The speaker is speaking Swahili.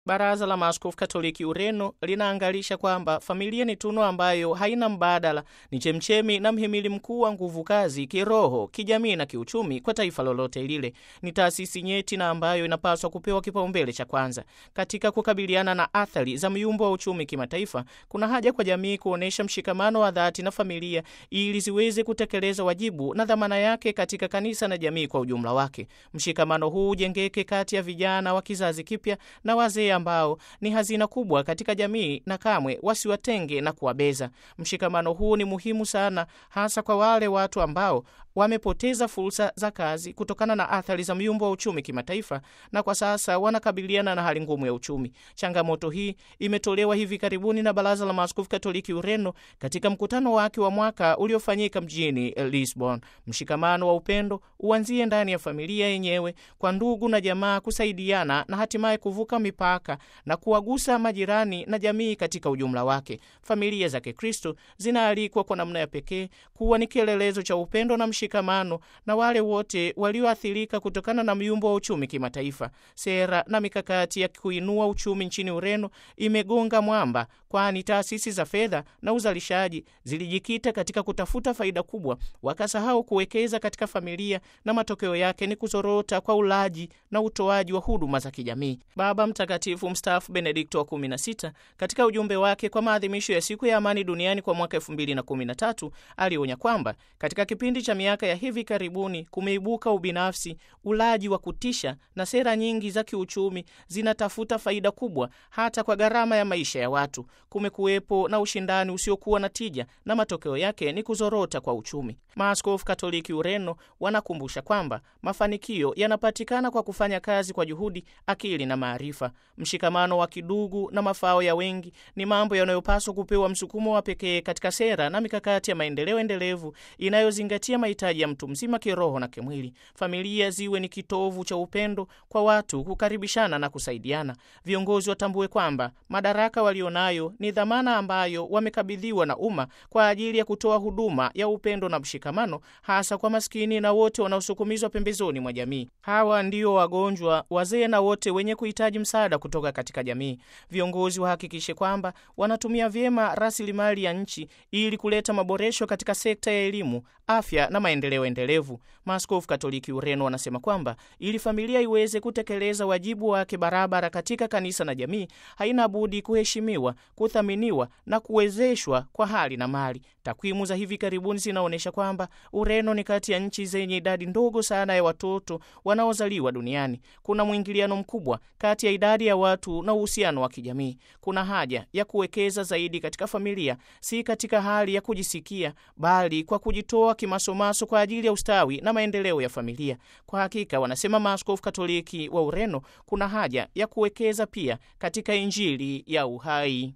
Baraza la Maaskofu Katoliki Ureno linaangalisha kwamba familia ni tunu ambayo haina mbadala, ni chemchemi na mhimili mkuu wa nguvu kazi kiroho, kijamii na kiuchumi kwa taifa lolote lile. Ni taasisi nyeti na ambayo inapaswa kupewa kipaumbele cha kwanza katika kukabiliana na athari za myumbo wa uchumi kimataifa. Kuna haja kwa jamii kuonyesha mshikamano wa dhati na familia ili ziweze kutekeleza wajibu na dhamana yake katika kanisa na jamii kwa ujumla wake. Mshikamano huu ujengeke kati ya vijana wa kizazi kipya na wazee ambao ni hazina kubwa katika jamii na kamwe wasiwatenge na kuwabeza. Mshikamano huu ni muhimu sana, hasa kwa wale watu ambao wamepoteza fursa za kazi kutokana na athari za myumbo wa uchumi kimataifa na kwa sasa wanakabiliana na hali ngumu ya uchumi. Changamoto hii imetolewa hivi karibuni na Baraza la Maaskofu Katoliki Ureno katika mkutano wake wa mwaka uliofanyika mjini Lisbon. Mshikamano wa upendo uanzie ndani ya familia yenyewe, kwa ndugu na jamaa kusaidiana na hatimaye kuvuka mipaka na kuwagusa majirani na jamii katika ujumla wake. Familia za Kikristo zinaalikwa kwa namna ya pekee kuwa ni kielelezo cha upendo na mshikamano na wale wote walioathirika kutokana na myumbo wa uchumi kimataifa. Sera na mikakati ya kuinua uchumi nchini Ureno imegonga mwamba, kwani taasisi za fedha na uzalishaji zilijikita katika kutafuta faida kubwa, wakasahau kuwekeza katika familia, na matokeo yake ni kuzorota kwa ulaji na utoaji wa huduma za kijamii. Baba Mtakatifu mstaafu Benedikto wa 16 katika ujumbe wake kwa maadhimisho ya siku ya amani duniani kwa mwaka 2013 alionya kwamba katika kipindi cha miaka ya hivi karibuni kumeibuka ubinafsi, ulaji wa kutisha na sera nyingi za kiuchumi zinatafuta faida kubwa hata kwa gharama ya maisha ya watu. Kumekuwepo na ushindani usiokuwa na tija na matokeo yake ni kuzorota kwa uchumi. Maaskofu Katoliki Ureno wanakumbusha kwamba mafanikio yanapatikana kwa kufanya kazi kwa juhudi, akili na maarifa. Mshikamano wa kidugu na mafao ya wengi ni mambo yanayopaswa kupewa msukumo wa pekee katika sera na mikakati ya maendeleo endelevu inayozingatia mahitaji ya mtu mzima kiroho na kimwili. Familia ziwe ni kitovu cha upendo kwa watu, kukaribishana na kusaidiana. Viongozi watambue kwamba madaraka walionayo ni dhamana ambayo wamekabidhiwa na umma kwa ajili ya kutoa huduma ya upendo na mshikamano, hasa kwa maskini na wote wanaosukumizwa pembezoni mwa jamii. Hawa ndio wagonjwa, wazee na wote wenye kuhitaji msaada kutoka katika jamii. Viongozi wahakikishe kwamba wanatumia vyema rasilimali ya nchi ili kuleta maboresho katika sekta ya elimu, afya na maendeleo endelevu. Maaskofu Katoliki Ureno wanasema kwamba ili familia iweze kutekeleza wajibu wake barabara katika kanisa na jamii, haina budi kuheshimiwa, kuthaminiwa na kuwezeshwa kwa hali na mali. Takwimu za hivi karibuni zinaonyesha kwamba Ureno ni kati ya nchi zenye idadi ndogo sana ya watoto wanaozaliwa duniani. Kuna mwingiliano mkubwa kati ya idadi ya watu na uhusiano wa kijamii. Kuna haja ya kuwekeza zaidi katika familia, si katika hali ya kujisikia, bali kwa kujitoa kimasomaso kwa ajili ya ustawi na maendeleo ya familia. Kwa hakika, wanasema maaskofu Katoliki wa Ureno, kuna haja ya kuwekeza pia katika Injili ya uhai.